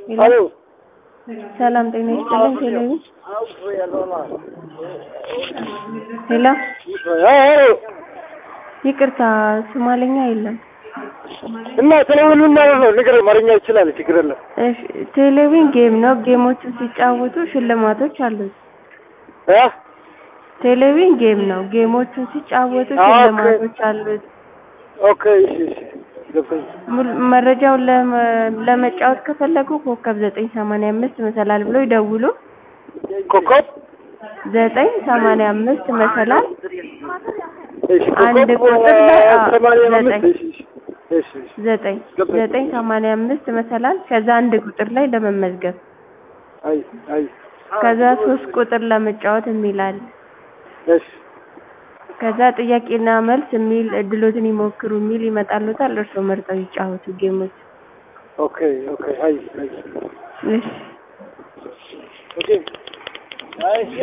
ሄሎ ሰላም ጤና ይስጥልኝ። ቴሌቪ ሄሎ ይቅርታ ሶማለኛ የለም። እና ቴሌቪዥን ምን ማለት ነው? ንገረኝ። አማርኛ ይችላል፣ ችግር የለም። እሺ ቴሌቪዥን ጌም ነው። ጌሞቹን ሲጫወቱ ሽልማቶች አሉት። እ ቴሌቪዥን ጌም ነው። ጌሞቹን ሲጫወቱ ኦኬ። ሽልማቶች አሉት። ኦኬ፣ እሺ፣ እሺ፣ ገብቶኝ። ሙሉ- መረጃውን ለመ- ለመጫወት ከፈለጉ ኮከብ ዘጠኝ ሰማንያ አምስት መሰላል ብሎ ይደውሉ። ኮከብ ዘጠኝ ሰማንያ አምስት መሰላል እሺ፣ አንድ ኮከብ ቁጥር ላይ አ- ሰማንያ አምስት ዘጠኝ። እሺ፣ እሺ፣ እሺ፣ ዘጠኝ ገባኝ። ዘጠኝ ሰማንያ አምስት መሰላል ከዛ አንድ ቁጥር ላይ ለመመዝገብ አይ፣ አይ፣ ከዛ ሶስት ቁጥር ለመጫወት የሚላል እሺ፣ ከዛ ጥያቄና መልስ የሚል እድሎትን ይሞክሩ የሚል ይመጣሉታል። እርስዎ መርጠው ይጫወቱ ጌሞች። ኦኬ፣ ኦኬ፣ አይ፣ አይ፣ እሺ ኦኬ፣ አይ